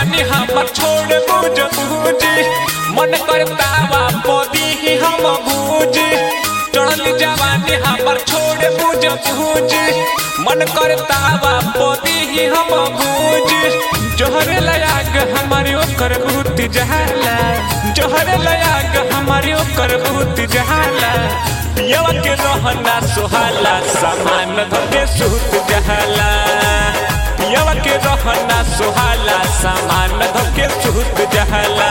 जवानी हमर छोड़ बुझ बुझी मन करता बा पदी ही हम बूझी चढ़ल जवानी हमर छोड़ बुझ बुझी मन करता बा पदी ही हम बूझी जोहर लयाग हमारे ओकर भूत जहाला जोहर लयाग हमारे ओकर भूत जहाला पियवा के रहना सोहाला सामान धके सूत जहाला पियवा के रहना सोहाला सामान धके सूत जहाला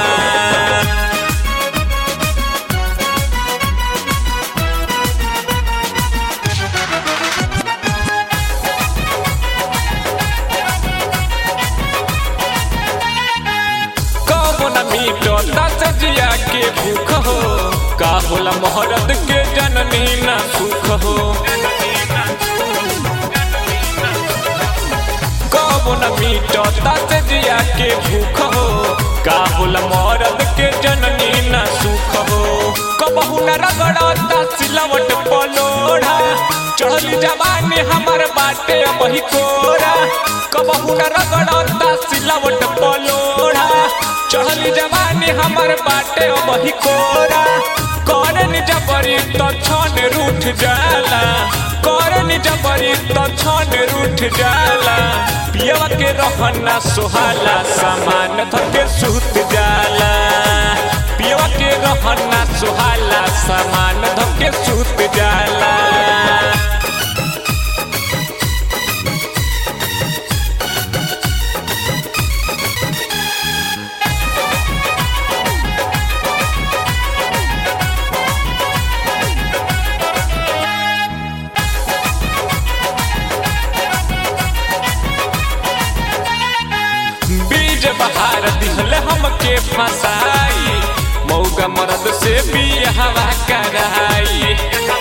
कबो न मीटो दस जिया के भूख हो का होला मोहरत के जननी न सुख हो कबो न मीटो दस जिया के भूख हो का होला मोहरत के जननी न सुख हो कबहू न रगड़ता सिलवट पलोढ़ा चढ़ल जवानी हमर बाटे वही कोरा कबहू न रगड़ता सिलवट पलोढ़ा चढ़ल जवानी हमर बाटे वही कोरा करन जबरी तो छन रूठ जाला करन जबरी तो छन रूठ जाला पियवा के रहना सोहाला सामान धके सूत जाला पियवा के रहना सोहाला सामान धके सूत जाला बीज बहार दिहल हमके फसाई मौगा मरद से बियाहवा कराई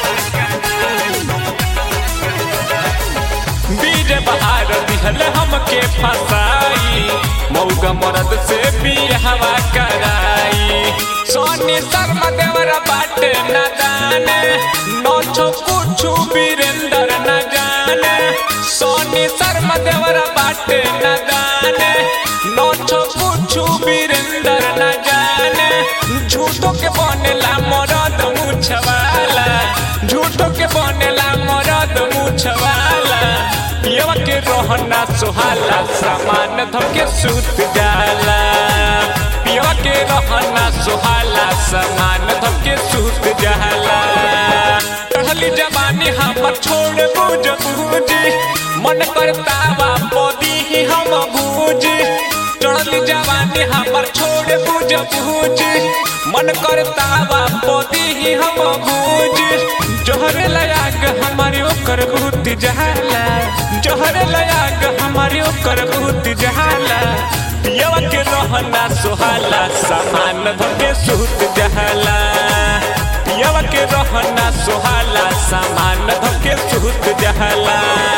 बीज बहार दिहल हमके फसाई मौगा मरद से बियाहवा कराई सोनी शर्मा देवरा बाटे न जाने नौछो कुछु वीरेंद्र न जाने सोनी शर्मा देवरा बाटे न जाने नौछो कुछु वीरेंद्र न जाने झूठो के बनेला मरद मुछवाला झूठो के बनेला मरद मुछवाला पियवा के रोहना सोहाला सामान धके सूत जाला पियवा के रहना सोहाला सामान धके सूत जाला टहली जवानी हमर छोड़ बुझ बुझी मन करता बा पदी ही हम बूझी चढ़ली जवानी हमर छोड़ बुझ बुझी मन करता बा पदी ही हम बूझी जोहर लयाग हमारे ओकर भूत जहाला जोहर लयाग हमारे ओकर भूत जहाला पियवा के रहना सोहाला सामान धके सूत जहाला पियवा के रहना सोहाला सामान धके सूत जहाला